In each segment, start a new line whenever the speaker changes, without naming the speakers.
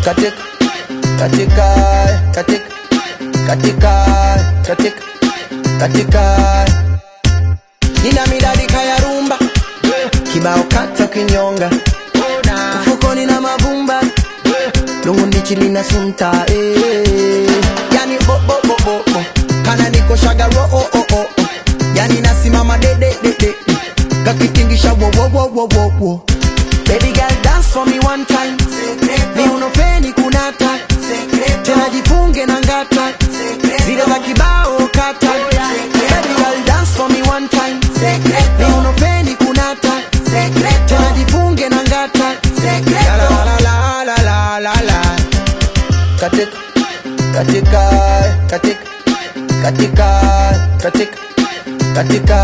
katika katika katika katika katika katika nina midadika ya rumba kibao kata kinyonga mfukoni na mavumba lungundi lina sunta eh. yani bo bo bo bo bo kana niko shagaro oh oh oh oh. yani nasimama de de de de kakitingisha wo wo wo wo wo wo baby girl dance for me one time ni unofeni kunata tena jifunge na ngata zile za kibao kata baby girl dance for me one time ni unofeni kunata tena jifunge na ngata la la la la la la la katika katika katika katika katika katika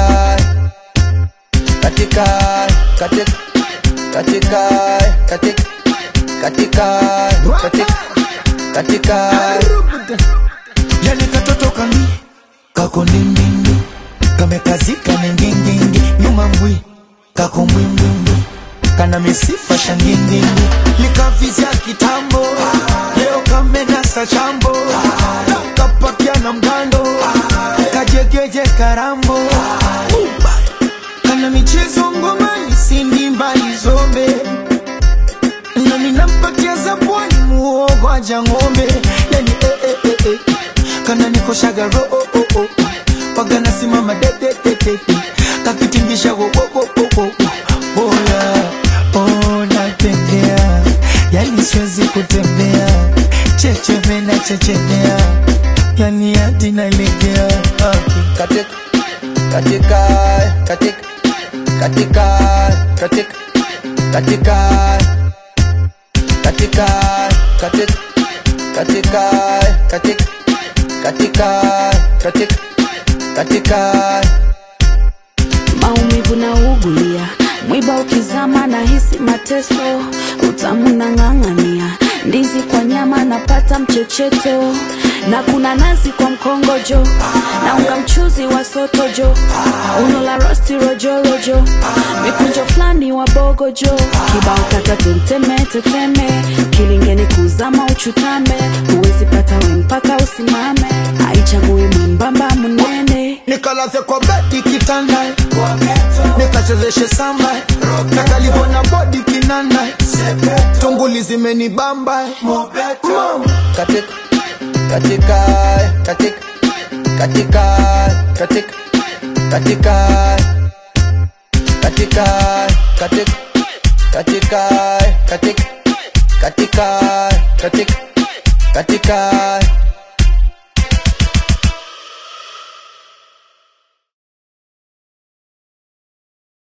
katika katika katika katika katika katika katika
yani katoto kami kako ndindindi kamekazika ningindindi nyuma mbwi kako mbwimbwimbwi kana misifa shangindindi likavizya kitambo leo kamenasa chambo kapakia na mgando kajegeje karambo kana michezo ngomani sindi mbali zombe nami nampatia zabwani muogo aja ng'ombe yani eh, eh, eh, eh. kana nikoshaga ro oh, oh, oh. waga nasimama de, de, de, de, de. kakitingisha wo, wo, wo, wo, wo, wo. Oya, oh, natembea yani siwezi kutembea checheme na chechemea yani hadi nalegea okay.
katika katika katika katika katika katika katika katika katika katika katika katika katika
maumivu na ugulia mwiba ukizama na hisi mateso utamu na ng'ang'ania ndizi kwa nyama napata mchecheto na kuna nazi kwa mkongojo na unga mchuzi wa sotojo uno la rosti rojorojo mikunjo fulani wa bogojo kibao kata tenteme teteme kilingeni kuzama uchutame huwezi pata we mpaka usimame aichagui mwembamba mnene
nikalaze kwa bedi kitanda nikachezeshe samba nakalivona bodi kinanda tunguli zimenibamba Mama.
katika katika katika katika katika katika katika katika katika katika katika katika katika